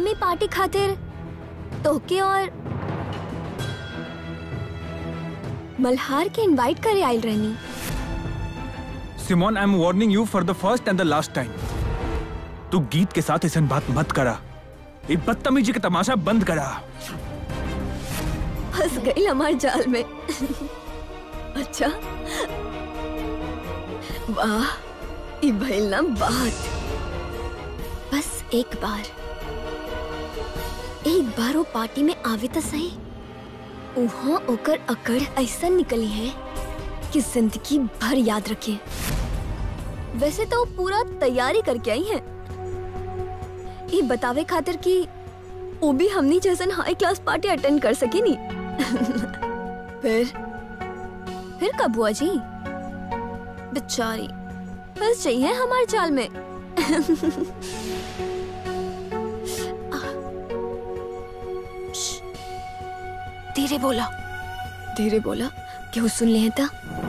हम ही पार्टी खातिर तोके और मल्हार के इनवाइट करे आयल रहनी Simone I am warning you for the first and the last time तू गीत के साथ ऐसा बात मत करा ये बदतमीजी का तमाशा बंद करा फंस गई हमारे जाल में अच्छा वाह ई भइल ना बात बस एक बार एक बार वो पार्टी में आवे तो सही उहाँ ओकर अकड़ ऐसा निकली है कि जिंदगी भर याद रखे वैसे तो वो पूरा तैयारी करके आई है ये बतावे खातिर कि वो भी हमनी जैसन हाई क्लास पार्टी अटेंड कर सके नी फिर फिर कब हुआ जी बेचारी फंस चाहिए हमारे जाल में श्श, धीरे बोला धीरे बोला क्यों सुन ले था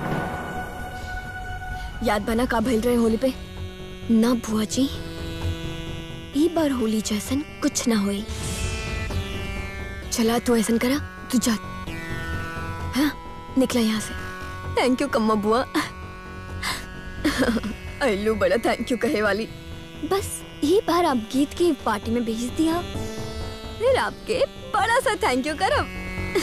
याद बना का भइल रहे होली पे ना बुआ जी ई बार होली जैसन कुछ ना होई चला तू ऐसा करा तू जा हाँ निकला यहाँ से थैंक यू कम्मा बुआ अल्लू बड़ा थैंक यू कहे वाली बस ये बार आप गीत की पार्टी में भेज दिया फिर आपके बड़ा सा थैंक यू करब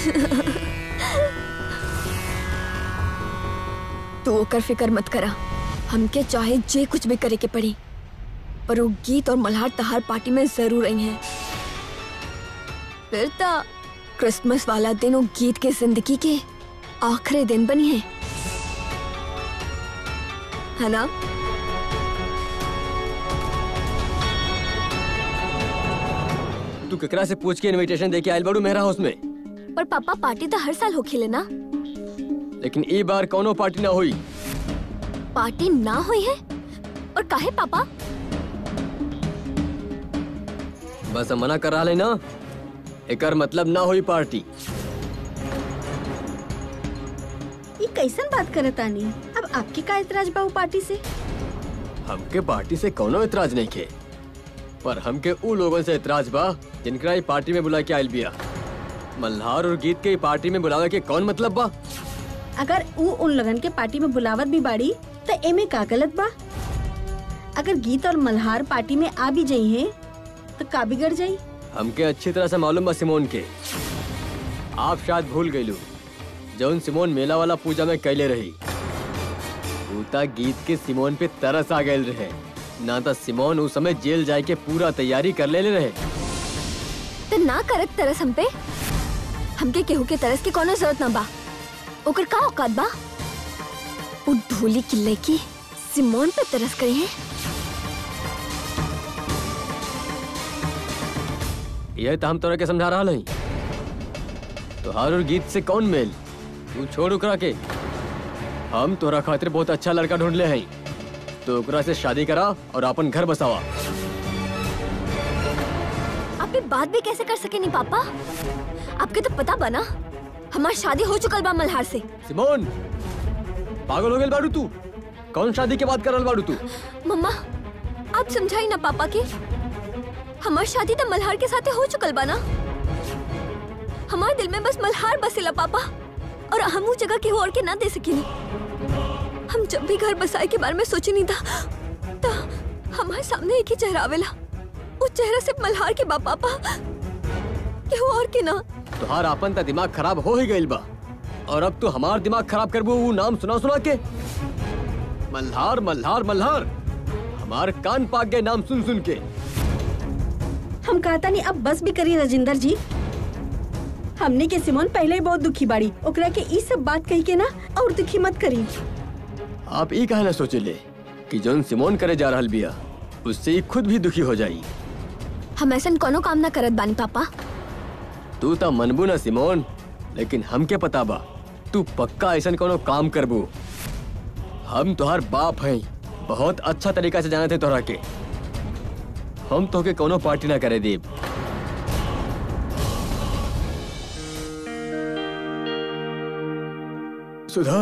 तो ओकर फिकर मत करा हमके चाहे जे कुछ भी करे के पड़ी पर वो गीत और मल्हार तहार पार्टी में जरूर आई हैं फिर तो क्रिसमस वाला दिन वो गीत के जिंदगी के आखिरी दिन बनी है है ना तू केकरा से पूछ के इनविटेशन दे के आयल बाड़ू मेहरा हाउस में पर पापा पार्टी तो हर साल हो खेले ना लेकिन ई बार कोनो पार्टी ना हुई पार्टी ना हुई है और काहे पापा बस हम मना कर रहा है ना एकर मतलब ना हुई पार्टी ये कैसन बात करे तानी अब आपके का इतराज बा उ पार्टी से हमके पार्टी से कोनो इतराज नहीं खे पर हमके उ लोगन से इतराज बा जिनकरा ई पार्टी में बुला के आयल बिया मल्हार और गीत के ई पार्टी में बुलावे के कौन मतलब बा अगर उ उन लगन के पार्टी में बुलावत भी बाड़ी तो एमे का गलत बा अगर गीत और मल्हार पार्टी में आ भी जाई है तो का बिगड़ जाई हमके अच्छी तरह से मालूम बा सिमोन के आप शायद भूल गईलू जौन सिमोन मेला वाला पूजा में कैले रही भूता गीत के सिमोन पे तरस आ गए रहे ना तो सिमोन उस समय जेल जाए के पूरा तैयारी कर ले रहे तो ना करत तरस हम पे हमके केहू के तरस की कोनो जरूरत ना बा ओकर का औकात बा वो ढोली किल्ले की सिमोन पे तरस करे हैं यह तो हम तोरा के समझा रहा नहीं तोहार और गीत से कौन मेल तू छोड़ उकरा के हम तोरा खातिर बहुत अच्छा लड़का ढूंढ ले हैं तो ओकरा से शादी करा और अपन घर बसावा आप ये बात भी कैसे कर सके नहीं पापा आपके तो पता बना हमारी शादी हो चुकल बा मल्हार से सिमोन पागल हो गए बाड़ू तू कौन शादी के बात कर रहा बाड़ू तू मम्मा आप समझाई ना पापा के हमार शादी तो मल्हार के साथे हो चुकल बा ना हमारे दिल में बस मल्हार बसेला पापा और हम वो जगह के और के ना दे सकेनी हम जब भी घर बसाए के बारे में सोचे नहीं था तो हमारे सामने एक ही चेहरा आवेला उस चेहरा सिर्फ मल्हार के बा पापा के और के ना तुहार आपन ता दिमाग खराब हो ही गइल बा और अब तू हमार दिमाग खराब करबू वो नाम सुना सुना के मल्हार मल्हार मल्हार हमार कान पाक गए नाम सुन सुन के हम कहता नहीं अब बस भी करी राजिंदर जी हमने के सिमोन पहले ही बहुत दुखी बाड़ी ओकरा के ई सब बात कही के ना और दुखी मत करी आप ई कहना सोचे ले कि जोन सिमोन करे जा रहल बिया उससे ही खुद भी दुखी हो जाई हम ऐसा कोनो काम ना करत बानी पापा तू ता मनबू ना सिमोन लेकिन हमके पता बा तू पक्का ऐसा कोनो काम करबू हम तुहार बाप हैं बहुत अच्छा तरीका से जाने थे तोहरा के हम तोके कोनो पार्टी ना करे देब सुधा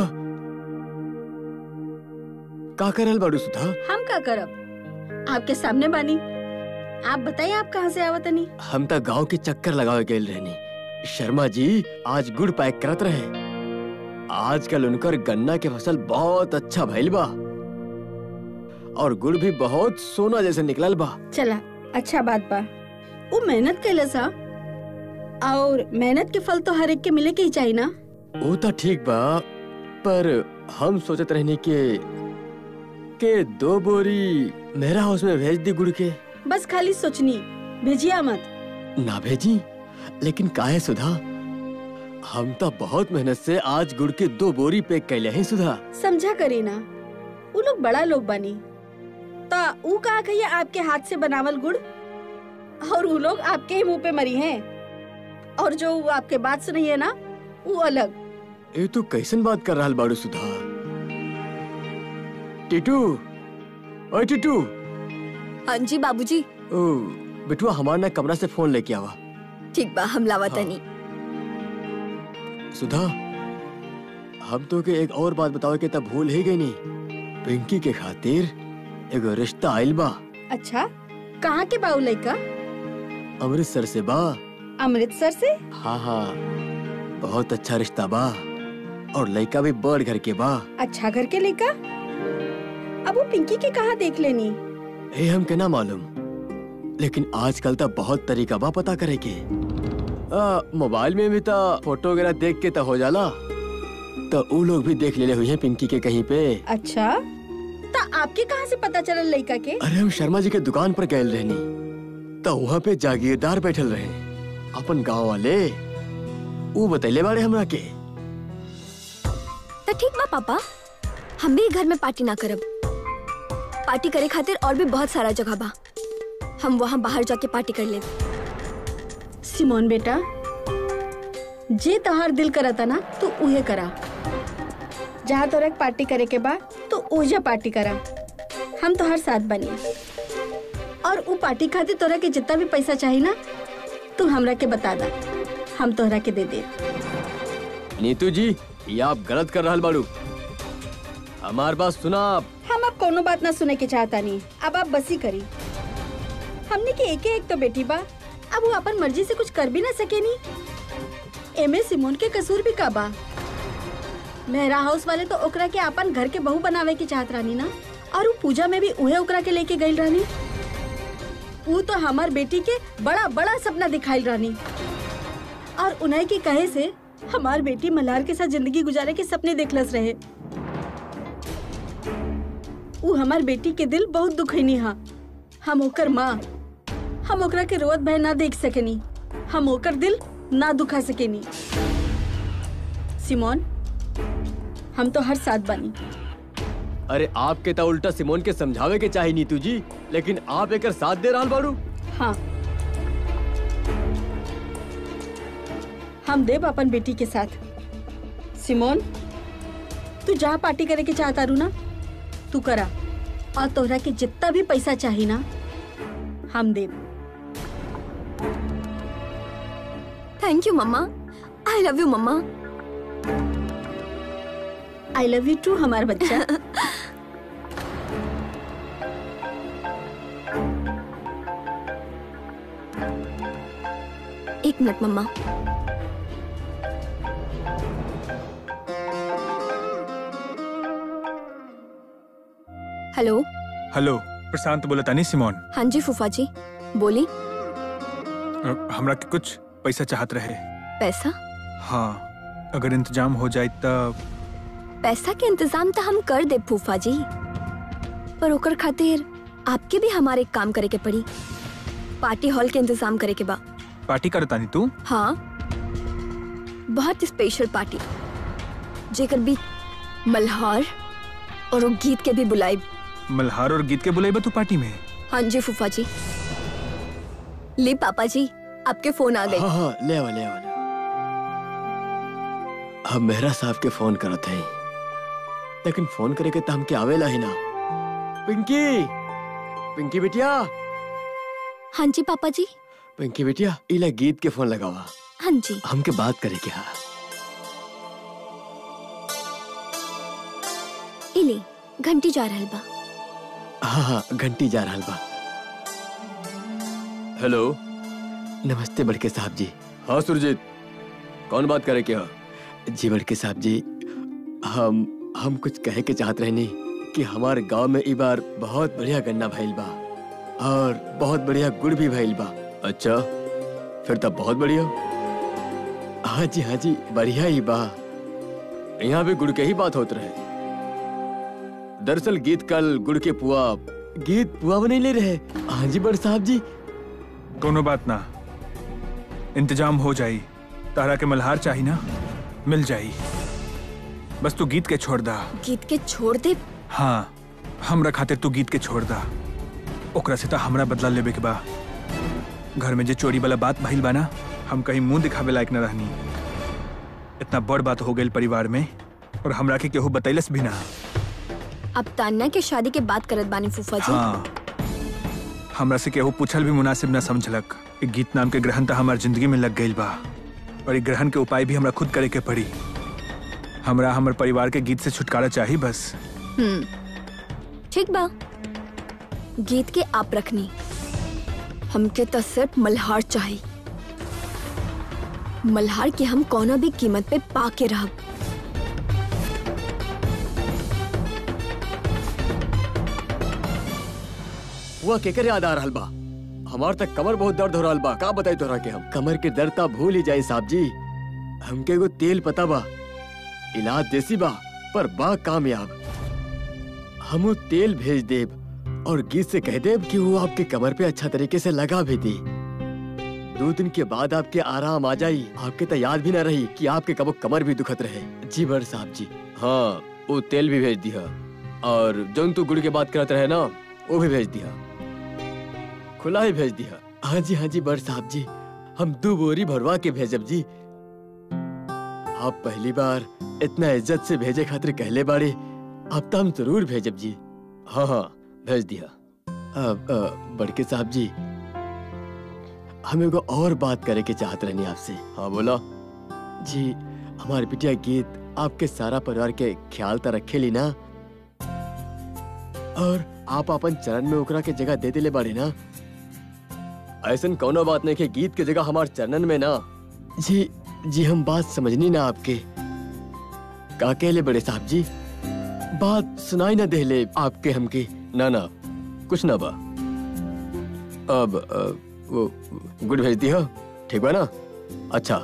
का करल बाड़ू सुधा हम का करब आपके सामने बानी आप बताइए आप कहाँ से आवत नहीं हम तो गांव के चक्कर लगावे गेल रहनी शर्मा जी आज गुड़ पैक करत रहे आजकल उनकर गन्ना के फसल बहुत अच्छा भइल बा और गुड़ भी बहुत सोना जैसे निकलल बा चला अच्छा बात बा वो मेहनत कैले सा और मेहनत के फल तो हर एक के मिले के ही चाहिए ना वो तो ठीक बा पर हम सोचत रहनी के के दो बोरी मेरा हाउस में भेज दी गुड़ के बस खाली सोचनी भेजिया मत ना भेजी लेकिन काहे सुधा हम तो बहुत मेहनत से आज गुड़ के दो बोरी पैक कैले हैं सुधा समझा करी ना वो लोग बड़ा लोग बनी तो वो कहा कहिए आपके हाथ से बनावल गुड़ और वो लोग आपके ही मुंह पे मरी हैं और जो वो आपके बात सुनी है ना वो अलग ये तो कैसन बात कर रहा बाड़ू सुधा टीटू ओए टीटू हाँ जी बाबूजी ओ बिटुआ हमार ना कमरा से फोन लेके आवा ठीक बा हम लावा हाँ। तनी सुधा हम तो के एक और बात बताओ के तब भूल ही गई नहीं पिंकी के खातिर एगो रिश्ता आइल बा अच्छा कहाँ के बाऊ लड़का अमृतसर से बा अमृतसर से हाँ हाँ बहुत अच्छा रिश्ता बा और लड़का भी बड़ घर के बा अच्छा घर के लड़का अब वो पिंकी के कहाँ देख लेनी ए हम के ना मालूम लेकिन आजकल तो बहुत तरीका बा पता करे के आ, मोबाइल में भी तो फोटो वगैरह देख के तो हो जाला तो उ लोग भी देख लेले हुई हैं पिंकी के कहीं पे अच्छा तो आपके कहाँ से पता चला लड़का के अरे हम शर्मा जी के दुकान पर गए रहनी तो वहाँ पे जागीरदार बैठल रहे अपन गांव वाले वो बतैले बाड़े हमरा के तो ठीक बा पापा हम भी घर में पार्टी ना करब पार्टी करे खातिर और भी बहुत सारा जगह बा हम वहाँ बाहर जाके पार्टी कर ले सिमोन बेटा जे तोहार दिल करता ना तू उहे करा जहाँ तोरा के पार्टी करे के बा तो ओजा पार्टी करा हम तोहार साथ बनी और उ पार्टी खातिर तोरा के जितना भी पैसा चाहिए ना तू हमरा के बता दा हम तोहरा के दे दे नीतू जी ये आप गलत कर रहल बाड़ू हमार बात सुना आप हम अब कोनो बात ना सुने के चाहता नहीं अब आप बसी करी हमने के एक एक तो बेटी बा अब वो अपन मर्जी से कुछ कर भी ना सके नी एमे सिमोन के कसूर भी का बा मेहरा हाउस वाले तो ओकरा के अपन घर के बहू बनावे के चाहत रानी ना और वो पूजा में भी उहे ओकरा के लेके गई रानी वो तो हमार बेटी के बड़ा बड़ा सपना दिखाई रानी और उन्हें के कहे से हमार बेटी मल्हार के साथ जिंदगी गुजारे के सपने देखलस रहे उ हमार बेटी के दिल बहुत दुखैनी हा हम ओकर माँ हम ओकरा के रोवत भय ना देख सकेनी हम ओकर दिल ना दुखा सकेनी सिमोन हम तो हर साथ बनी अरे आपके तो उल्टा सिमोन के समझावे के चाही नीतू जी लेकिन आप एकर साथ दे रहल बाड़ू हाँ हम देव अपन बेटी के साथ सिमोन तू जहाँ पार्टी करे के चाहता रू ना तू करा और तोहरा के जितना भी पैसा चाहिए ना हम देव thank you mamma I love you mamma I love you too हमारा बच्चा एक minute mamma hello hello Prashant बोला तानी सिमोन हाँ जी फूफा जी बोली अ, हमरा के कुछ पैसा चाहत रहे पैसा हाँ अगर इंतजाम हो जाए तब पैसा के इंतजाम तो हम कर दे फूफा जी पर ओकर खातिर आपके भी हमारे एक काम करे के पड़ी पार्टी हॉल के इंतजाम करे के बा पार्टी कर तानी तू हाँ बहुत स्पेशल पार्टी जेकर भी मल्हार और वो गीत के भी बुलाई मल्हार और गीत के बुलाइबा तू पार्टी में हाँ जी फूफा जी ले पापा जी आपके फोन आ गए हाँ हाँ ले आवा ले आवा ले आवा। हम मेहरा साहब के फोन करत हैं लेकिन फोन करे के तो हमके आवेला ही ना पिंकी पिंकी बिटिया हाँ जी पापा जी पिंकी बिटिया इला गीत के फोन लगावा हाँ जी हमके बात करे के हा इले घंटी जा रहल बा हाँ हाँ घंटी जा रहल बा हेलो नमस्ते बड़के साहब जी हाँ सुरजीत कौन बात करे क्या जी बड़के साहब जी हम हम कुछ कहे के चाहत रहनी कि हमारे गांव में ई बार बहुत बढ़िया गन्ना भइल बा और बहुत बढ़िया गुड़ भी भइल बा अच्छा फिर तब बहुत बढ़िया हाँ जी हाँ जी बढ़िया ही बा यहाँ भी गुड़ के ही बात होत रहे दरअसल गीत कल गुड़ के पुआ गीत पुआ बने ले रहे हाँ जी बड़ साहब जी कोनो बात ना इंतजाम हो जाई तारा के मल्हार चाही ना मिल जाई बस तू गीत के छोड़ दा गीत के छोड़ दे हाँ हमरा खातिर तू गीत के छोड़ दा ओकरा से तो हमरा बदला लेबे के बा घर में जे चोरी वाला बात भइल बा ना हम कहीं मुंह दिखावे लायक न रहनी इतना बड़ बात हो गई परिवार में और हमरा के केहू बतैलस भी ना अब तान्या के शादी के बात करत बानी फूफा जी हाँ हमरा से केहू पूछल भी मुनासिब न समझलक ई गीत नाम के ग्रहण तो हमार जिंदगी में लग गईल बा और ई ग्रहण के उपाय भी हमरा खुद करे के पड़ी हमरा हमर परिवार के गीत से छुटकारा चाहिए बस हम्म ठीक बा गीत के आप रखनी हमके तो सिर्फ मल्हार चाहिए मल्हार के हम कोनो भी कीमत पे पा के रहब हुआ केकर याद आ रहल बा हमार तक कमर बहुत दर्द हो रहल बा का बताई तोरा के हम कमर के दर्द ता भूल ही जाए साहब जी हमके एगो तेल पता बा इलाज देसी बा पर बा कामयाब हम वो तेल भेज देब और गीत से कह देब कि वो आपके कमर पे अच्छा तरीके से लगा भी दी दो दिन के बाद आपके आराम आ जाई आपके तो याद भी ना रही कि आपके कबो कमर भी दुखत रहे जी बड़ साहब जी हाँ वो तेल भी भेज दिया और जौन तू गुड़ के बात करत रहे ना वो भी भेज दिया खुला ही भेज दिया हाँ जी हाँ जी बड़ साहब जी हम दो बोरी भरवा के भेजब जी आप पहली बार इतना इज्जत से भेजे खातिर कहले बाड़े अब तो हम जरूर भेजब जी हाँ हाँ भेज दिया अब अ, बड़के साहब जी हम एगो और बात करे के चाहत रहनी आपसे हाँ बोला जी हमारे बिटिया गीत आपके सारा परिवार के ख्याल तो रखे ली ना और आप अपन चरण में ओकरा के जगह दे दिले बाड़े ना ऐसन कोनो बात नहीं कि गीत के जगह हमार चरणन में ना जी जी हम बात समझनी ना आपके का कहले बड़े साहब जी बात सुनाई ना देले आपके हमके ना ना कुछ ना बा अब अ, वो गुड भेज दी हो ठीक बा ना अच्छा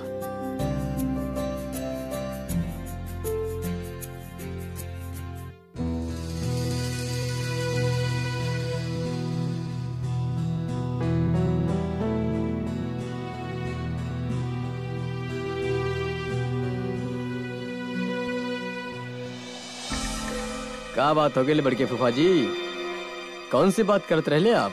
का बात हो गई बड़के फूफा जी कौन सी बात करते रहले आप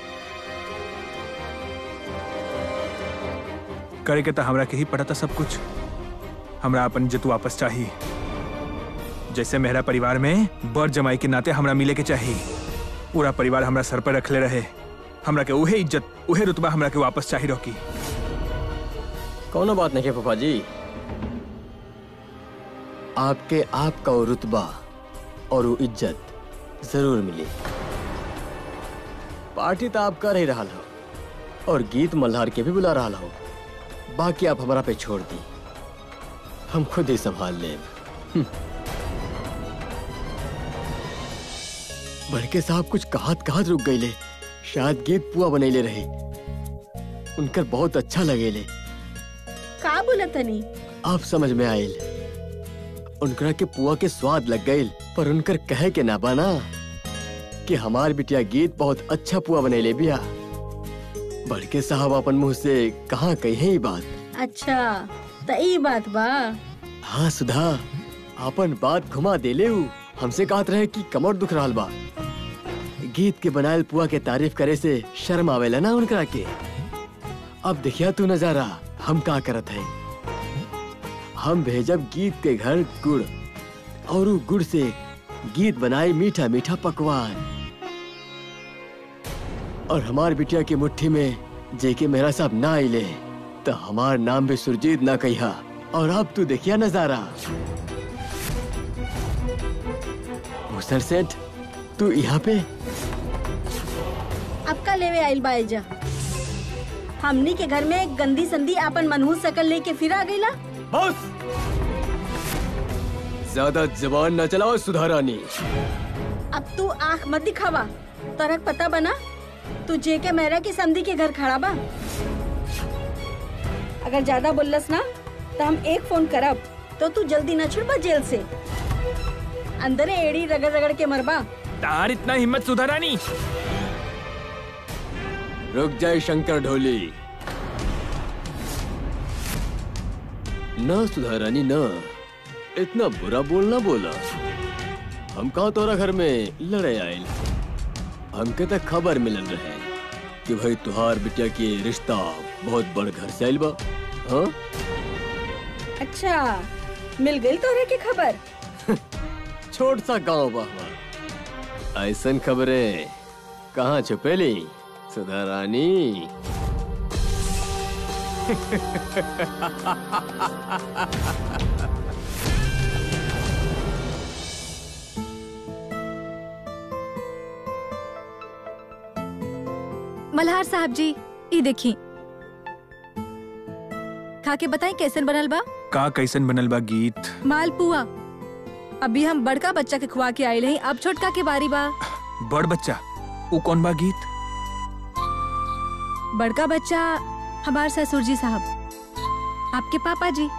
करे के तो हमरा के ही पड़ा था सब कुछ हमरा अपन इज्जत वापस चाहिए जैसे मेरा परिवार में बड़ जमाई के नाते हमरा मिले के चाहिए पूरा परिवार हमरा सर पर रखले रहे हमरा के उहे इज्जत उहे रुतबा हमरा के वापस चाहिए रोकी कोनो बात नहीं है फूफा जी आपके आपका वो रुतबा और वो इज्जत जरूर मिली पार्टी तो आप कर ही रहा हो और गीत मल्हार के भी बुला रहा हो बाकी आप हमारा पे छोड़ दी हम खुद ही संभाल ले बड़के साहब कुछ कहात कहात रुक गई ले शायद गीत पुआ बनैले रहे उनकर बहुत अच्छा लगेले का बोला तनी आप समझ में आयल उनकरा के पुआ के स्वाद लग गईल पर उनकर कहे के ना बना कि हमार बिटिया गीत बहुत अच्छा पुआ बनैले बिया बड़के साहब अपन मुंह से कहाँ कही बात अच्छा त ई बात बा हाँ सुधा अपन बात घुमा देले उ हमसे कहत रहे कि कमर दुख रहल बा गीत के बनायल पुआ के तारीफ करे से शर्म आवेला ना उनकरा के अब देखिया तू नजारा हम का करत है हम भेजब गीत के घर गुड़ और उ गुड़ से गीत बनाए मीठा मीठा पकवान और हमार बिटिया की मुट्ठी में जेके मेरा साहब ना आइले तो हमार नाम भी सुरजीत ना कहिया और अब तू देखिया नजारा मुसर सेठ तू यहाँ पे अब का लेवे आइल बा एजा हमनी के घर में गंदी संदी आपन मनहूस शकल लेके फिर आ गईला बस ज्यादा जबान न चलाओ सुधारानी अब तू आंख मत दिखावा तरक पता बना तू जे के मेहरा की समधी के घर खड़ा बा अगर ज्यादा बोललस ना तो हम एक फोन करब तो तू जल्दी न छुड़बा जेल से अंदरे एड़ी रगड़ रगड़ के मरबा तार इतना हिम्मत सुधारानी रुक जाए शंकर ढोली न सुधारानी न इतना बुरा बोलना बोला हम कहा तोरा घर में लड़े आयल हमके तक खबर मिलल रहे कि भाई तुहार बिटिया के रिश्ता बहुत बड़ घर से आयल बा हाँ अच्छा मिल गई तोरे की खबर छोट सा गांव बा हमार ऐसन खबरें कहाँ छुपेली सुधारानी मल्हार साहब जी ई देखी खा के बताई कैसन बनल बा का कैसन बनल बा गीत मालपुआ अभी हम बड़का बच्चा के खुआ के आइल हई अब छोटका के बारी बा बड़ बच्चा ऊ कौन बा गीत बड़का बच्चा हमार ससुर जी साहब आपके पापा जी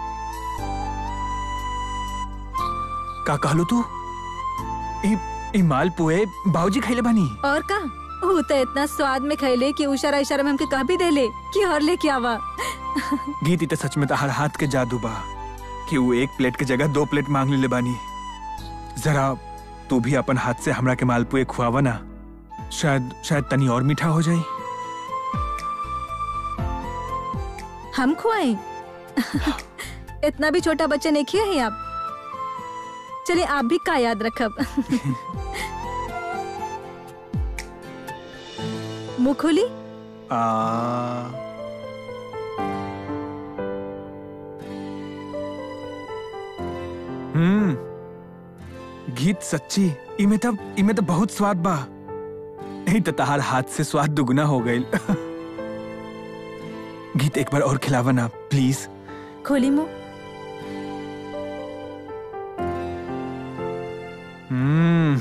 का कहलो तू ई ई माल पुए बाबूजी खैले बानी और का वो तो इतना स्वाद में खैले कि इशारा इशारा में हमके कह भी देले कि और लेके आवा गीत इते सच में तो हर हाथ के जादू बा कि वो एक प्लेट के जगह दो प्लेट मांग ले बानी जरा तू भी अपन हाथ से हमरा के मालपुए खुआवा ना शायद शायद तनी और मीठा हो जाए हम खुआएं इतना भी छोटा बच्चा नहीं किया है आप चलिए आप भी का याद रखब मुंह खोली आ हम्म गीत सच्ची इमे तब इमे तो बहुत स्वाद बा नहीं तो तहार हाथ से स्वाद दुगना हो गई गीत एक बार और खिलावा ना प्लीज खोली मुंह हम्म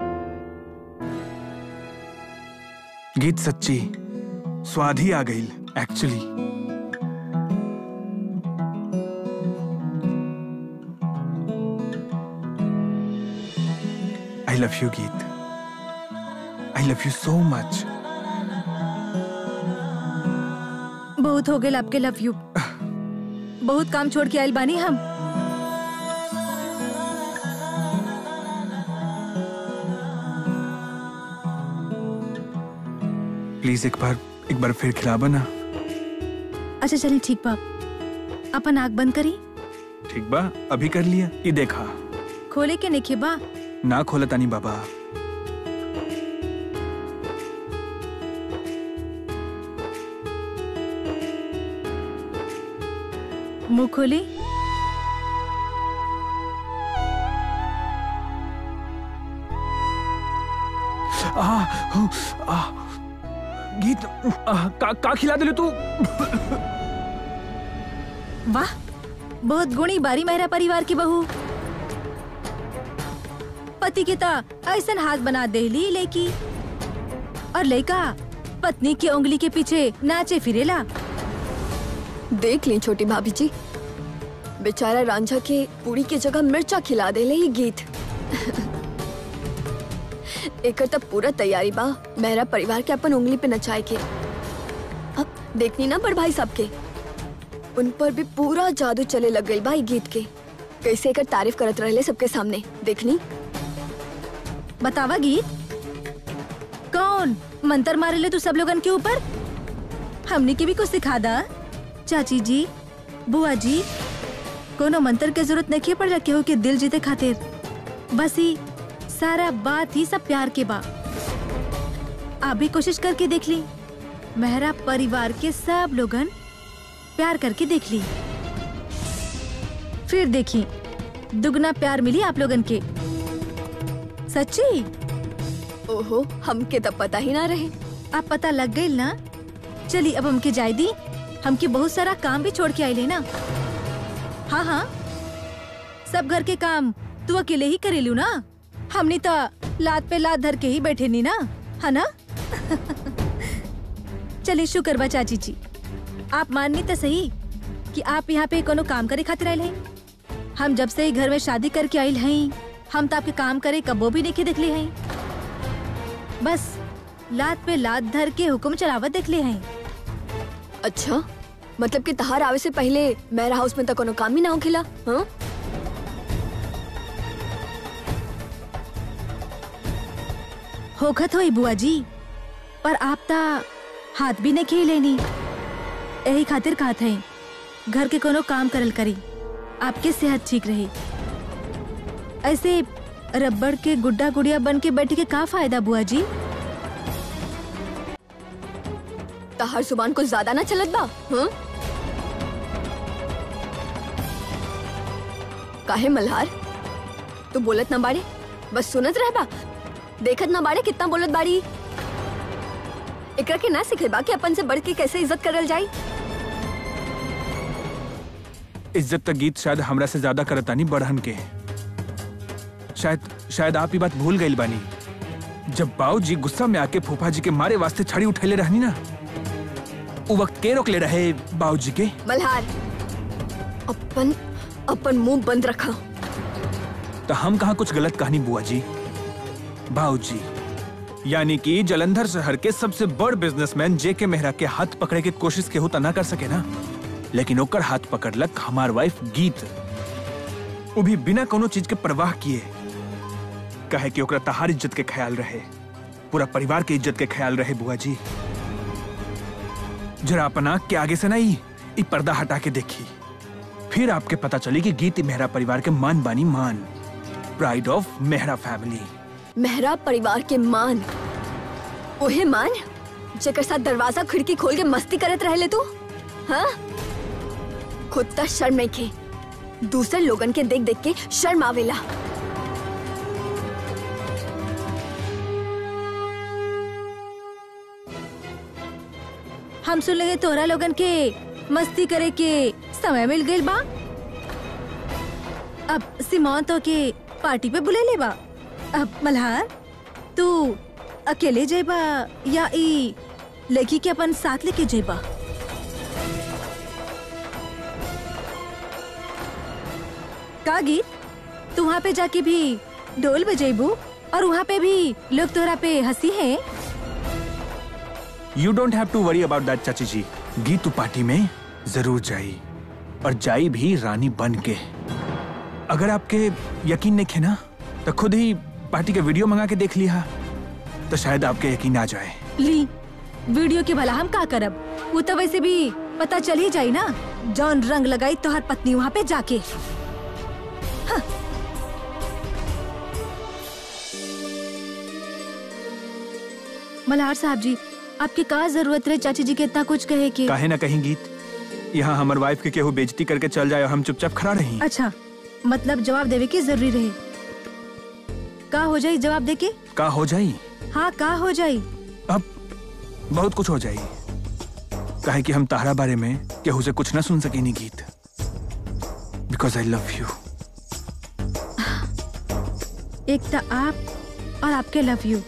गीत सच्ची स्वाद ही आ गई actually I love you Geet I love you so much बहुत हो गए आपके लव यू बहुत काम छोड़ के आयल बानी हम प्लीज एक बार एक बार फिर खिलावा ना अच्छा चलिए ठीक बा अपन आग बंद करी ठीक बा अभी कर लिया ये देखा खोले के नेखे बा ना खोला तानी बाबा मुंह खोली आ, हु, आ, गीत आ, का, का खिला दिले तू वाह बहुत गुणी बारी मेहरा परिवार की बहू पति के ता ऐसन हाथ बना देली लेकी और लड़का पत्नी की उंगली के पीछे नाचे फिरेला देख ली छोटी भाभी जी बेचारा रांझा के पूरी की जगह मिर्चा खिला दे ले ही गीत एकर तब पूरा तैयारी बा मेरा परिवार के अपन उंगली पे नचाए के अब देखनी ना बड़ भाई साहब के उन पर भी पूरा जादू चले लग गई भाई गीत के कैसे एकर तारीफ करत रहे सबके सामने देखनी बतावा गीत कौन मंतर मारे ले तू सब लोगन के ऊपर हमने के भी कुछ सिखा दा चाची जी बुआ जी कोनो मंत्र के जरूरत नहीं पड़ केहू के दिल जीते खातिर बस ही सारा बात ही सब प्यार के बा आप भी कोशिश करके देख ली मेहरा परिवार के सब लोगन प्यार करके देख ली फिर देखी दुगना प्यार मिली आप लोगन के सच्ची ओहो हमके तब पता ही ना रहे अब पता लग गई ना चली अब हमके जाय दी हमके बहुत सारा काम भी छोड़ के आइले ना हाँ हाँ सब घर के काम तू अकेले ही करेलू ना हमनी तो लात पे लात धर के ही बैठे नी ना है ना चलिए शुक्र बा चाची जी आप माननी तो सही कि आप यहाँ पे कोनो काम करे खातिर आयल हैं हम जब से ही घर में शादी करके आयल हैं हम तो आपके काम करे कबो भी नहीं देखले हैं बस लात पे लात धर के हुक्म चलावत देखले हैं अच्छा मतलब कि तहार आवे से पहले मेरा हाउस में तो कोनो काम ही ना होखेला हाँ होखत होई बुआ जी पर आप ता हाथ भी नहीं खेले नी यही खातिर कहत है घर के कोनो काम करल करी आपके सेहत ठीक रही ऐसे रबड़ के गुड्डा गुड़िया बन के बैठ के का फायदा बुआ जी तहार जुबान को ज्यादा ना चलत बा हाँ काहे मल्हार तू बोलत ना बाड़े बस सुनत रह बा देखत ना बाड़े कितना बोलत बाड़ी एकरा के ना सिखे बा कि अपन से बढ़ के कैसे इज्जत करल जाई इज्जत तक गीत शायद हमरा से ज्यादा करतानी बढ़न के शायद शायद आप ये बात भूल गई बानी जब बाऊ जी गुस्सा में आके फूफा जी के मारे वास्ते छड़ी उठैले रहनी ना उ वक्त के रोकले रहे बाऊ जी के मल्हार अपन अपन मुंह बंद रखा तो हम कहा कुछ गलत कहानी बुआ जी बाऊ जी यानी कि जलंधर शहर के सबसे बड़ बिजनेसमैन जे के मेहरा के हाथ पकड़े के कोशिश केहू त ना कर सके ना लेकिन ओकर हाथ पकड़लक हमार वाइफ गीत वो भी बिना कोनो चीज के परवाह किए कहे कि ओकरा तहार इज्जत के ख्याल रहे पूरा परिवार के इज्जत के ख्याल रहे बुआ जी जरा अपन आंख के आगे से ना ई ई पर्दा हटा के देखी फिर आपके पता चली कि गीत मेहरा परिवार के मान बानी मान pride of Mehra family Mehra परिवार के मान ओहे मान जेकर साथ दरवाजा खिड़की खोल के मस्ती करत रहले तू हाँ खुद त शर्म नहीं खे दूसरे लोगन के देख देख के शर्म आवेला हम सुन लगे तोहरा लोगन के मस्ती करे के समय मिल गइल बा अब सिमोन तो के पार्टी पे बुले ले बा अब मल्हार तू अकेले जेबा या ई लड़की के अपन साथ लेके जेबा का गीत तू वहाँ पे जाके भी ढोल बजेबू और वहाँ पे भी लोग तोहरा पे हंसी है you don't have to worry about that चाची जी गीतू पार्टी में जरूर जाई और जाई भी रानी बन के अगर आपके यकीन नहीं खे ना तो खुद ही पार्टी का वीडियो मंगा के देख लिया तो शायद आपके यकीन आ जाए ली वीडियो के भला हम का करब वो तो वैसे भी पता चल ही जाई ना जौन रंग लगाई तोहर पत्नी वहाँ पे जाके हाँ। मल्हार साहब जी आपके का जरूरत रहे चाची जी के इतना कुछ कहे कि काहे ना कहीं गीत यहाँ हमार वाइफ के केहू बेइज्जती करके चल जाए और हम चुपचाप खड़ा रही अच्छा मतलब जवाब देवे की जरूरी रहे का हो जाई जवाब दे के का हो जाई हाँ का हो जाई अब बहुत कुछ हो जाई काहे कि हम तारा बारे में केहू से कुछ ना सुन सके नहीं गीत बिकॉज आई लव यू एक तो आप और आपके लव यू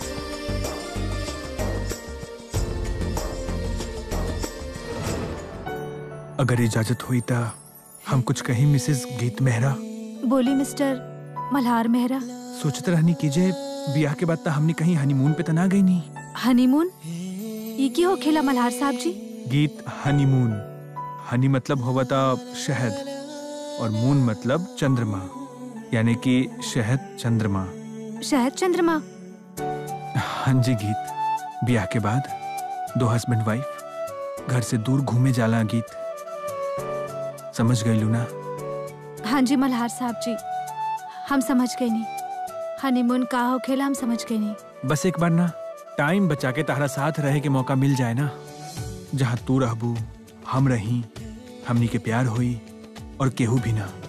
अगर इजाजत हुई तो हम कुछ कहीं मिसेस गीत मेहरा बोली मिस्टर मल्हार मेहरा सोचते रहनी कीजिए ब्याह के बाद तो हमने कहीं हनीमून पे तो ना गई नहीं हनीमून ये की हो खेला मल्हार साहब जी गीत हनीमून हनी मतलब हुआ था शहद और मून मतलब चंद्रमा यानी कि शहद चंद्रमा शहद चंद्रमा हाँ जी गीत ब्याह के बाद दो हस्बैंड वाइफ घर से दूर घूमे जाला गीत समझ गई लूना हाँ जी मल्हार साहब जी हम समझ गए नहीं हनीमून का हो खेला हम समझ गए नहीं बस एक बार ना टाइम बचा के तारा साथ रहे के मौका मिल जाए ना जहाँ तू रहबू हम रही हमनी के प्यार होई और केहू भी ना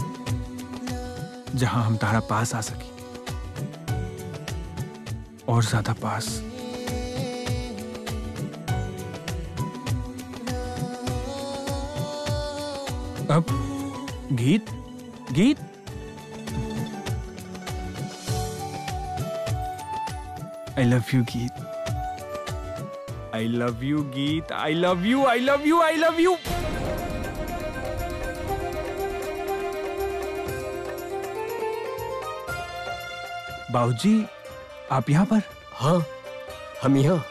जहाँ हम तारा पास आ सकी और ज्यादा पास अब गीत गीत I love you Geet I love you Geet I love you I love you I love you बाबूजी आप यहाँ पर हाँ हम यहाँ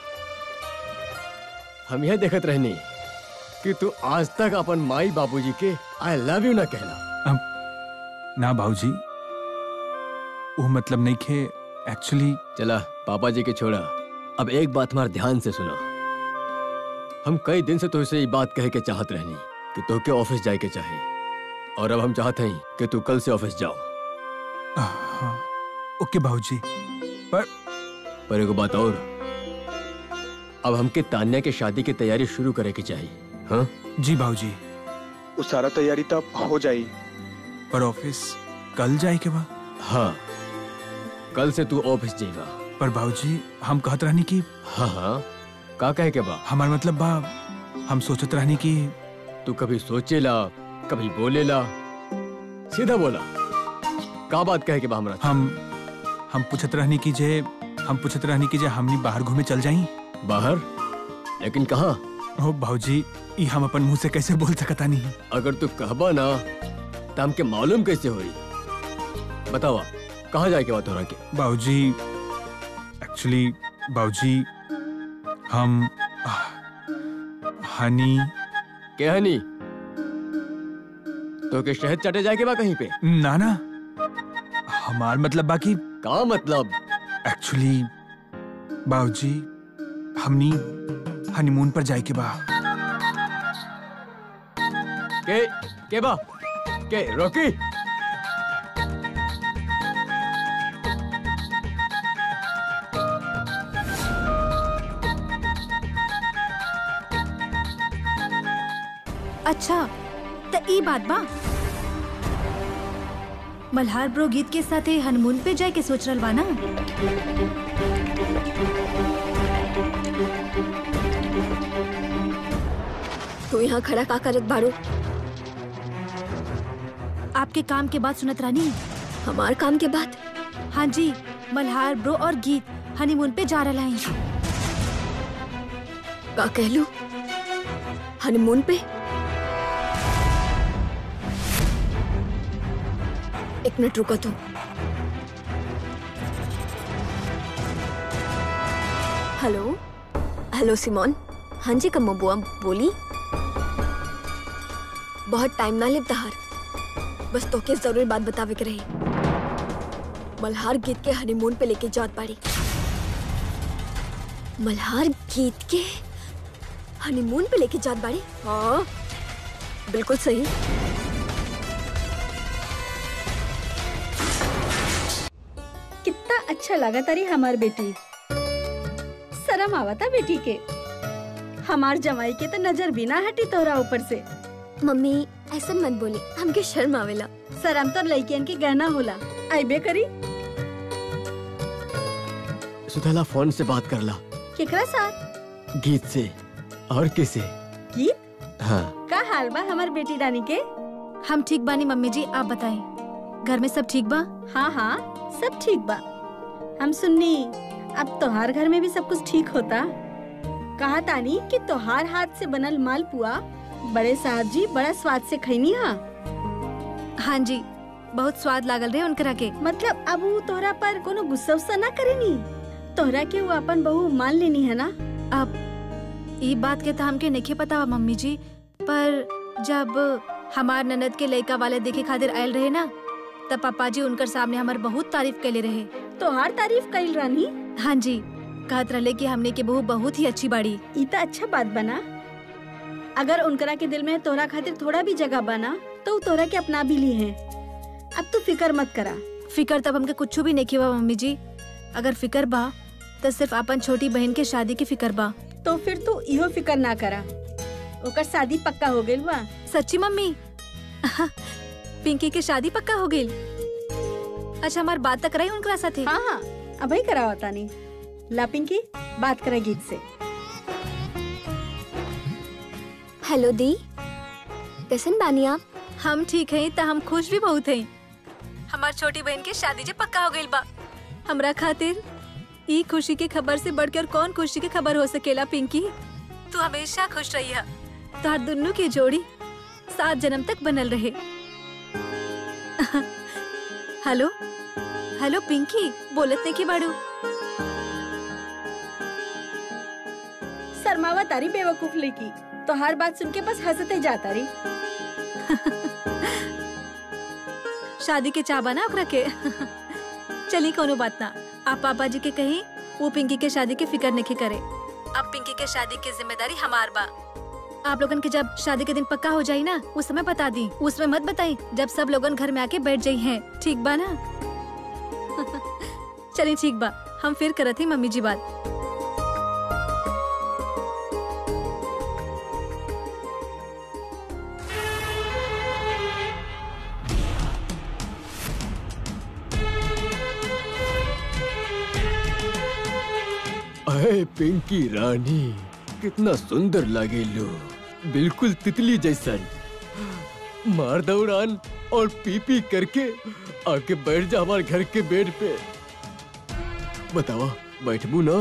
हम यहाँ देखत रहनी कि तू आज तक अपन माई बाबूजी के आई लव यू ना कहला ना बाबूजी वो मतलब नहीं खे एक्चुअली चला पापा जी के छोड़ा अब एक बात हमारे ध्यान से सुनो हम कई दिन से तुझसे ये बात कहे के चाहत रहनी कि तो के ऑफिस जाए के चाहे और अब हम चाहते हैं कि तू कल से ऑफिस जाओ ओके बाबूजी पर एगो बात और अब हमके तान्या के शादी की तैयारी शुरू करे के चाहिए हाँ जी बाबूजी वो सारा तैयारी तब हो जाई पर ऑफिस कल जाए के बा हाँ कल से तू ऑफिस जाएगा पर बाबूजी हम कहत रहनी कि हाँ हाँ का कहे के बा हमार मतलब बा हम सोचत रहनी कि तू कभी सोचेला कभी बोलेला सीधा बोला का बात कहे के बा हमरा हम हम पूछत रहनी कि जे हम पूछत रहनी कि जे हमनी बाहर घूमे चल जाई बाहर लेकिन कहा ओ बाबूजी ई हम अपन मुंह से कैसे बोल सकता नहीं अगर तू कहबा ना तो हमके मालूम कैसे होई बतावा कहाँ जाए के बात हो रहा के बाबूजी एक्चुअली बाबूजी हम आह, हनी क्या है नी तो के शहद चाटे जाए के बा कहीं पे ना ना हमार मतलब बाकी का मतलब एक्चुअली बाबूजी हमनी हनीमून पर जाए के बा के के बा के रोकी अच्छा त ई बात बा मल्हार ब्रो गीत के साथे हनीमून पे जाए के सोच रहल बा ना तू यहाँ खड़ा का करत बाड़ू आपके काम के बाद सुनत रानी हमार काम के बाद हाँ जी मल्हार ब्रो और गीत हनीमून पे जा रहा है का कहलू हनीमून पे एक मिनट रुको तू हेलो हेलो सिमोन हाँ जी कम्मो बुआ बोली बहुत टाइम ना ले तहार बस तोके जरूर बात बतावे के रही मल्हार गीत के हनीमून पे लेके जात बाड़ी मल्हार गीत के हनीमून पे लेके जात बाड़ी हाँ बिल्कुल सही कितना अच्छा लगा तारी हमार बेटी शर्म आवता बेटी के हमार जमाई के तो नजर भी ना हटी तोरा ऊपर से मम्मी ऐसा मत बोली हमके शर्म आवेला शर्म तो लड़कियन के गहना होला आइबे करी सुथला फोन से बात कर ला केकरा साथ गीत से और किसे गीत हाँ का हाल बा हमार बेटी रानी के हम ठीक बानी मम्मी जी आप बताएं घर में सब ठीक बा हाँ हाँ सब ठीक बा हम सुननी अब तोहार घर में भी सब कुछ ठीक होता कहा तानी कि तोहार हाथ से बनल मालपुआ बड़े साहब जी बड़ा स्वाद से खैनी हा हाँ जी बहुत स्वाद लागल रहे उनकरा के मतलब अब वो तोहरा पर कोनो गुस्सा उस्सा ना करेनी तोहरा के वो अपन बहू मान लेनी है ना अब ई बात के तो हमके नहीं पता बा मम्मी जी पर जब हमार ननद के लड़का वाले देखे खातिर आयल रहे ना तब पापा जी उनकर सामने हमार बहुत तारीफ कैले रहे तोहार तारीफ कइल रानी हाँ जी कहत रहे कि हमने के बहू बहुत ही अच्छी बाड़ी ई तो अच्छा बात बना अगर उनकरा के दिल में तोहरा खातिर थोड़ा भी जगह बना तो वो तोहरा के अपना भी ली है अब तू फिकर मत करा फिकर तब हमके कुछ भी नहीं बा मम्मी जी अगर फिकर बा तो सिर्फ अपन छोटी बहन के शादी की फिकर बा तो फिर तू इहो फिकर ना करा ओकर शादी पक्का हो गइल बा सच्ची मम्मी पिंकी के शादी पक्का हो गई अच्छा हमार बात तक रही उनकरा साथे हाँ हाँ अभी करावा तानी ला पिंकी बात करा गीत से हेलो दी कैसन बानी आप हम ठीक हैं त हम खुश भी बहुत हैं हमार छोटी बहन के शादी जे पक्का हो गइल बा हमरा खातिर ई खुशी के खबर से बढ़कर कौन खुशी के खबर हो सकेला पिंकी तू हमेशा खुश रही है तोहर दुन्नू की जोड़ी सात जन्म तक बनल रहे हेलो हेलो पिंकी बोलत नहीं की बाड़ू शर्मावा तारी बेवकूफ लड़की तो हर बात सुन के बस हंसते जाता रही शादी के चाबा ना ओकरा के चली कोनो बात ना आप पापा जी के कही वो पिंकी के शादी के फिक्र नहीं करे अब पिंकी के शादी की जिम्मेदारी हमार बा आप लोगन के जब शादी के दिन पक्का हो जाई ना उस समय बता दी उसमें मत बताई जब सब लोगन घर में आके बैठ जाई हैं ठीक बा ना चलिए ठीक बा हम फिर करत ही मम्मी जी बात अरे पिंकी रानी कितना सुंदर लगे लो बिल्कुल तितली जैसन मार दौड़ान और पी पी करके आके बैठ जा हमारे घर के बेड पे बतावा बैठबू ना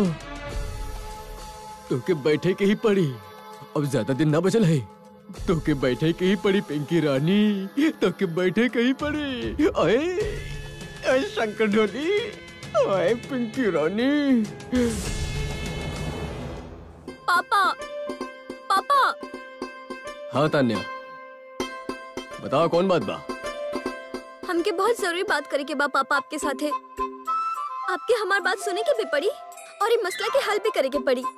तो के बैठे के ही पड़ी अब ज्यादा दिन ना बचल है तो के बैठे के ही पड़ी पिंकी रानी तो के बैठे के ही पड़ी अरे अरे शंकर ढोली अरे पिंकी रानी पापा पापा हाँ तान्या बताओ कौन बात बा हमके बहुत जरूरी बात करे के बा पापा आपके साथ है आपके हमार बात सुने के भी पड़ी और ये मसला के हल भी करे के पड़ी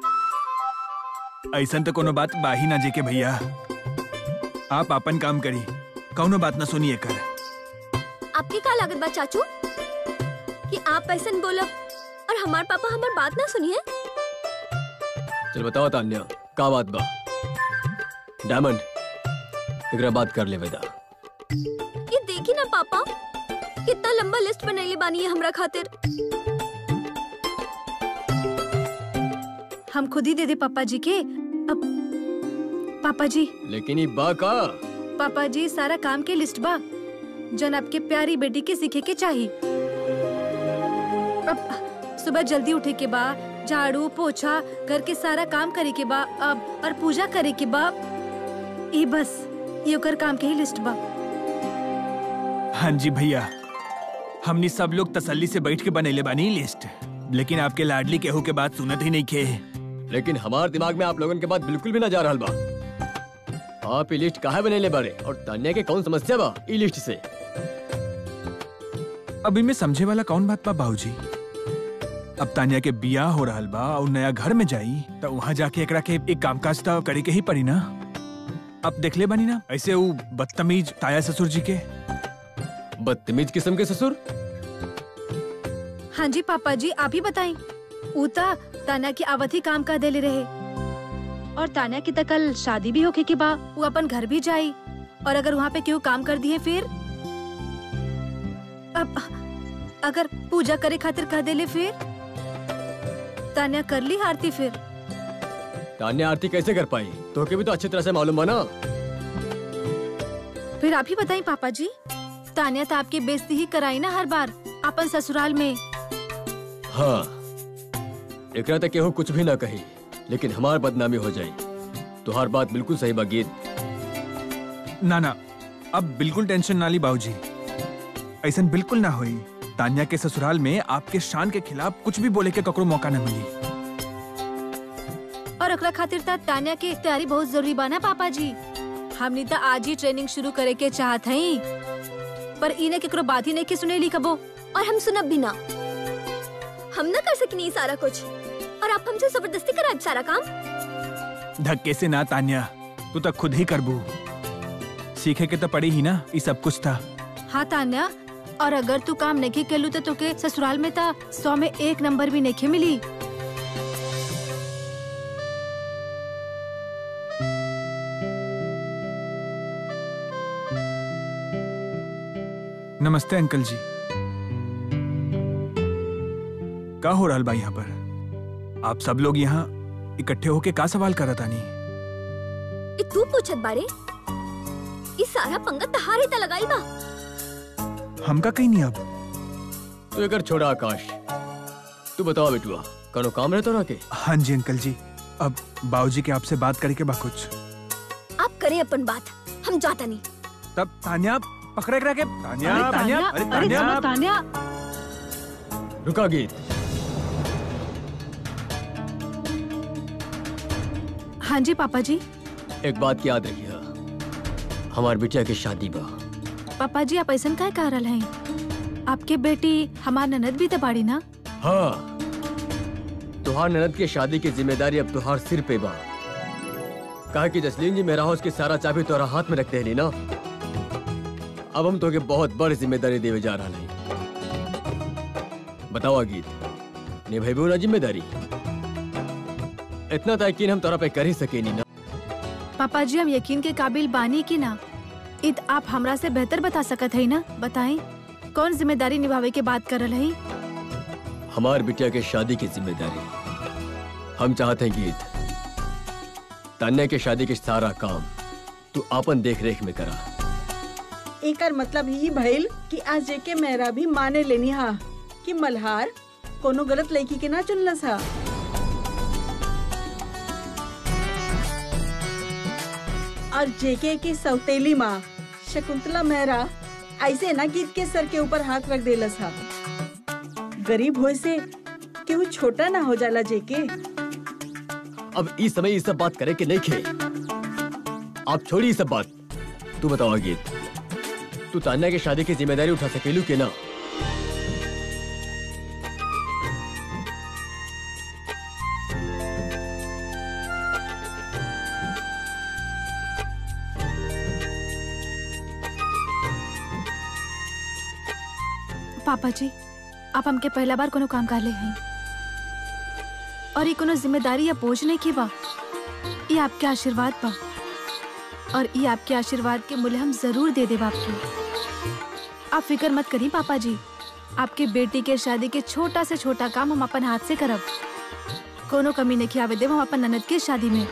ऐसन तो कोनो बात बाही ना जेके भैया आप अपन काम करी कौनो बात ना सुनिए कर आपके का लागत बा चाचू कि आप ऐसा बोलब और हमार पापा हमार बात ना सुनिए चल बताओ तान्या का बात बा डायमंड एकरा बात कर ले वेदा ये देखी ना पापा कितना लंबा लिस्ट बनैले बानी है हमरा खातिर हम खुद ही दे दे पापा जी के अब पापा जी लेकिन ये बा का पापा जी सारा काम के लिस्ट बा जन आपके प्यारी बेटी के सीखे के चाहिए अब सुबह जल्दी उठे के बा झाड़ू पोछा घर के सारा काम करे के बा अब और पूजा करे के बा ये बस ये ओकर काम के ही लिस्ट बा हाँ जी भैया हमनी सब लोग तसल्ली से बैठ के बनैले बानी लिस्ट लेकिन आपके लाडली केहू के बात सुनत ही नहीं खे लेकिन हमार दिमाग में आप लोगन के बात बिल्कुल भी ना जा रहा बा आप ये लिस्ट काहे बनेले बारे और तान्या के कौन समस्या बा ई लिस्ट से अब इनमें समझे वाला कौन बात बा बाबूजी अब तानिया के बियाह हो रहल बा और नया घर में जाई तो वहाँ जाके एकरा के एक कामकाज तो करे के ही पड़ी ना अब देखले बानी ना ऐसे वो बदतमीज ताया ससुर जी के बदतमीज किस्म के ससुर हाँ जी पापा जी आप ही बताएं ऊता ताना की आवत ही काम का देले रहे और ताना की तो कल शादी भी होके के बा वो अपन घर भी जाई और अगर वहाँ पे क्यों काम कर दिए फिर अब अगर पूजा करे खातिर कह देले फिर तान्या कर ली आरती फिर तान्या आरती कैसे कर पाई तो के भी तो अच्छी तरह से मालूम बा ना फिर आप ही बताएं पापा जी तान्या तो आपकी बेइज्जती ही कराई ना हर बार अपन ससुराल में हाँ एकरा तक केहू कुछ भी ना कही लेकिन हमार बदनामी हो जाई तुहार बात बिल्कुल सही बा गीत ना ना अब बिल्कुल टेंशन ना ली बाबूजी ऐसा बिल्कुल ना होई तानिया के ससुराल में आपके शान के खिलाफ कुछ भी बोले के ककरो मौका न मिली और ओकरा खातिर ता तान्या के तैयारी बहुत जरूरी बा ना पापा जी हमनी तो आज ही ट्रेनिंग शुरू करे के चाहत हई पर इने केकरो बात ही नहीं के सुनेली कबो और हम सुनब भी ना हम ना कर सकी नहीं सारा कुछ और आप हमसे जबरदस्ती कराए सारा काम धक्के से ना तानिया तू तो खुद ही करबू सीखे के तो पड़ी ही ना ये सब कुछ था हाँ तान्या और अगर तू काम नहीं केलू तो तोके ससुराल में ता सौ में एक नंबर भी नहीं मिली नमस्ते अंकल जी का हो रहल बा यहाँ पर आप सब लोग यहाँ इकट्ठे होके का सवाल करत आनी ये तू पूछत बारे ई सारा पंगा तहारे त लगाई बा हमका कहीं नहीं अब तू एकर छोड़ा आकाश तू बताओ बेटुआ कनो काम रहे तोरा के हाँ जी अंकल जी अब बाबूजी के आपसे बात करके बा कुछ आप करें अपन बात हम जाता नहीं तब तान्या पकड़े करा के तान्या तान्या अरे तान्या तान्या रुका गीत हाँ जी पापा जी एक बात याद रखिए हमार बिटिया की शादी बा पापा जी आप ऐसा काय कह रहा हैं आपके बेटी हमार ननद भी तो बाड़ी ना हाँ तुहार ननद की शादी की जिम्मेदारी अब तुहार सिर पे बा कहा कि जसलीन जी मेरा हाउस की सारा चाबी तोरा हाथ में रखते हैं ना अब हम तोके बहुत बड़ी जिम्मेदारी देवे जा रहा नहीं बताओ गीत निभेबू ना जिम्मेदारी इतना तो यकीन हम तोरा पे कर ही सके नहीं ना पापा जी हम यकीन के काबिल बानी की ना इत आप हमरा से बेहतर बता सकत है ना बताएं कौन जिम्मेदारी निभावे के बात कर रहे हैं हमार बिटिया के शादी की जिम्मेदारी हम चाहते हैं गीत तान्या के शादी के सारा काम तू आपन देख रेख में करा एकर मतलब ही भइल कि आज जेके मेरा भी माने लेनी हा कि मल्हार कोनो गलत लड़की के ना चुनलस हा और जेके की सौतेली माँ शकुंतला मेहरा ऐसे ना गीत के सर के ऊपर हाथ रख देलस हा गरीब होए से केहू छोटा ना हो जाला जेके अब इस समय ये सब बात करे कि नहीं खे आप छोड़ी ये सब बात तू बताओ गीत तू तान्या की शादी की जिम्मेदारी उठा सकेलू के ना पापा जी आप हमके पहला बार कोनो काम कर ले हैं और ये कोनो जिम्मेदारी या बोझ नहीं की बा ये आपके आशीर्वाद बा और ये आपके आशीर्वाद के मूल्य हम जरूर दे देब आपके आप फिक्र मत करिए पापा जी आपके बेटी के शादी के छोटा से छोटा काम हम अपन हाथ से करब कोनो कमी नहीं खियावे देव हम अपन ननद के शादी में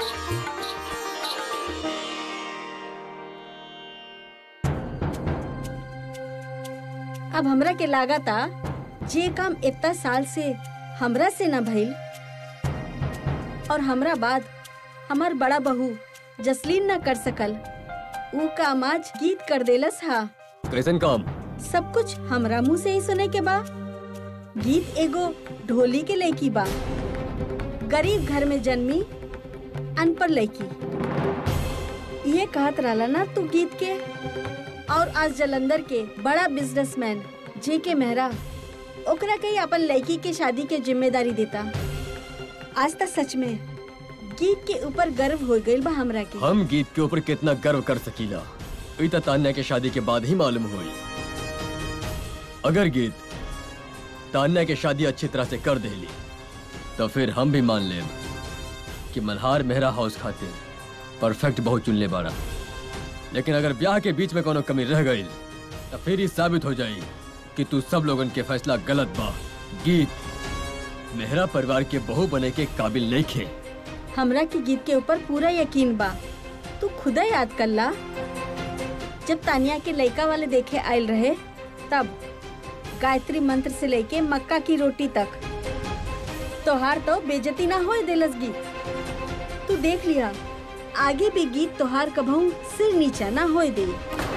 अब हमरा के लागता जे काम इतना साल से हमरा से न भइल और हमरा बाद हमार बड़ा बहू जसलीन न कर सकल ऊ काम आज गीत कर देलस हा कैसन काम सब कुछ हमरा मुंह से ही सुने के बा गीत एगो ढोली के लड़की बा गरीब घर में जन्मी अनपढ़ लड़की ये कहत रहला ना तू गीत के और आज जलंधर के बड़ा बिजनेसमैन जे के मेहरा ओकरा कहीं अपन लड़की के शादी के जिम्मेदारी देता आज तक सच में गीत के ऊपर गर्व हो गइल बा हमरा के हम गीत के ऊपर कितना गर्व कर सकीला ई तो तान्या के शादी के बाद ही मालूम हुई अगर गीत तान्या के शादी अच्छी तरह से कर देली तो फिर हम भी मान लेब कि मल्हार मेहरा हाउस खातिर परफेक्ट बहुत चुन ले बारा लेकिन अगर ब्याह के बीच में कोनो कमी रह गई तो फिर ही साबित हो जाई कि तू सब लोगन के फैसला गलत बा गीत मेहरा परिवार के बहू बने के काबिल नहीं खे हमरा के गीत के ऊपर पूरा यकीन बा तू खुदा याद कर ला जब तानिया के लड़का वाले देखे आयल रहे तब गायत्री मंत्र से लेके मक्का की रोटी तक तोहार तो बेजती ना होए देलस गीत तू देख लिया आगे भी गीत तोहार कभू सिर नीचा ना होए दे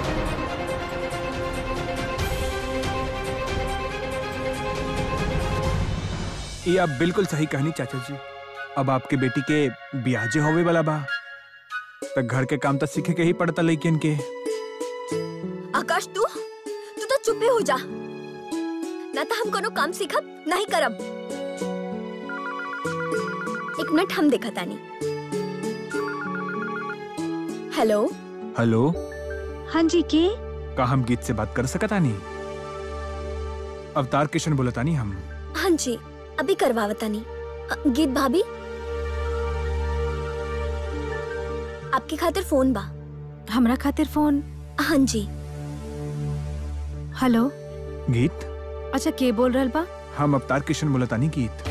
ये आप बिल्कुल सही कहनी चाचा जी अब आपके बेटी के ब्याजे होवे वाला बा तो घर के काम तो सीखे के ही पड़ता लेकिन के आकाश तू तू तो चुप ही हो जा ना तो हम कोनो काम सीखब नहीं करब एक मिनट हम देखा तानी हेलो हेलो हाँ जी के का हम गीत से बात कर सकता नहीं अवतार किशन बोलतानी हम हाँ जी अभी करवावतानी अ, गीत भाभी आपके खातिर फोन बा हमरा खातिर फोन हाँ जी हेलो गीत अच्छा के बोल रहल बा हम अवतार किशन बोलतानी गीत